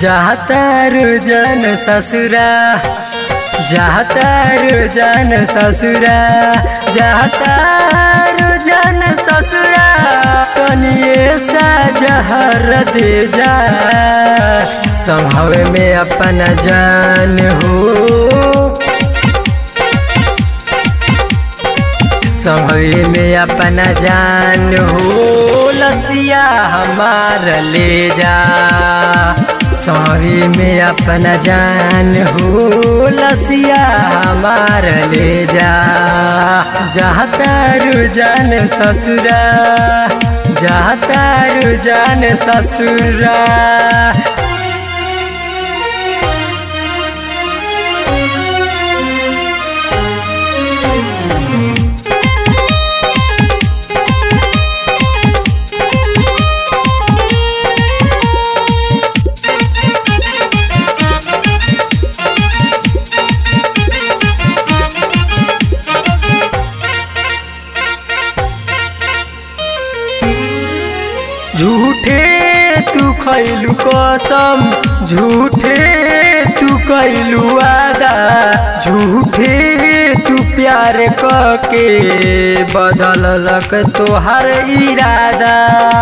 जातारू जन ससुरा जातारू जन ससुरा जातारू जन ससुरा कनिए सा जहर दे जा संभव में अपन जान हो संभव में अपना जान हो लसिया हमार ले जा सॉरी में अपना जान हो लसिया हमार ले जा जातारू जान ससुरा जातारू जान ससुरा झूठे तू खैलू कसम झूठे तू कैलू वादा झूठे तू प्यार के बदललक तोहर इरादा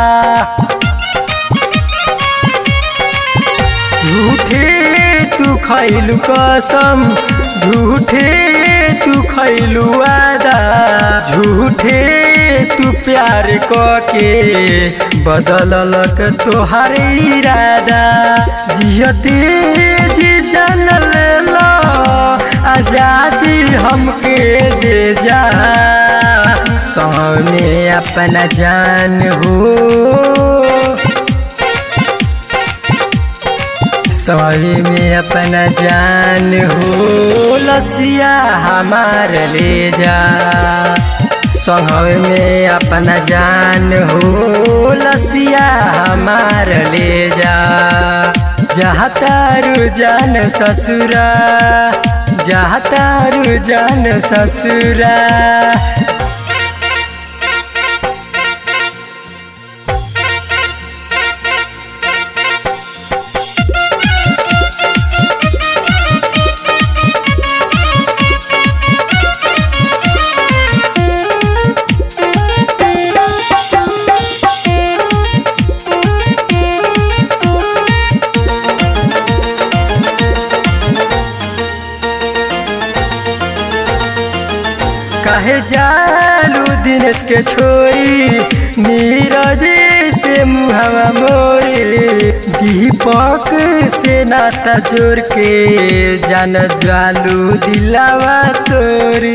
झूठे तू खैलू कसम झूठे तू खैलू वादा झूठे तू प्यार के बदललक तोहर इरादा जियते जी जान ले लो आजादी हमके दे जा सामने अपना जान हो सवारी में अपना जान हो लसिया हमार ले जा संभव में अपना जान हो लसिया हमार ले जा जहतारू जान ससुरा जहतारू जान ससुरा कहे जालू दिनेश के छोरी नीरज से मुहवा मोरी दीपक से नाता जोड़ के जान जालू दिलावा तोरी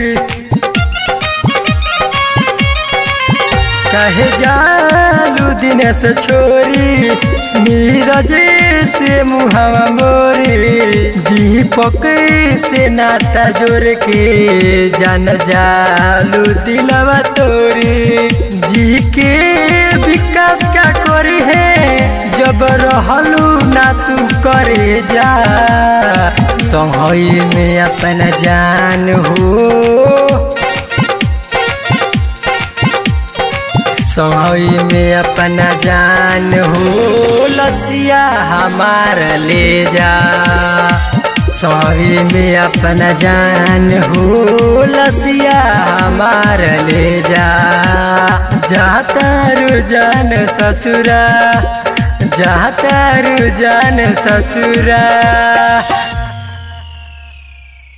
कहे जालू दिनेश छोरी नीरज से मुहवा मोरी दीपक से नाता जोड़ के जान जालू दिलवा तोरी जी के विकास क्या करी है जब रहलू ना तू करे जा सहई में अपना जान हो सोई में अपना जान हो लसिया हमार ले जा सोई में अपना जान हो लसिया हमार ले जा जातारू जान ससुरा जातारू जान ससुरा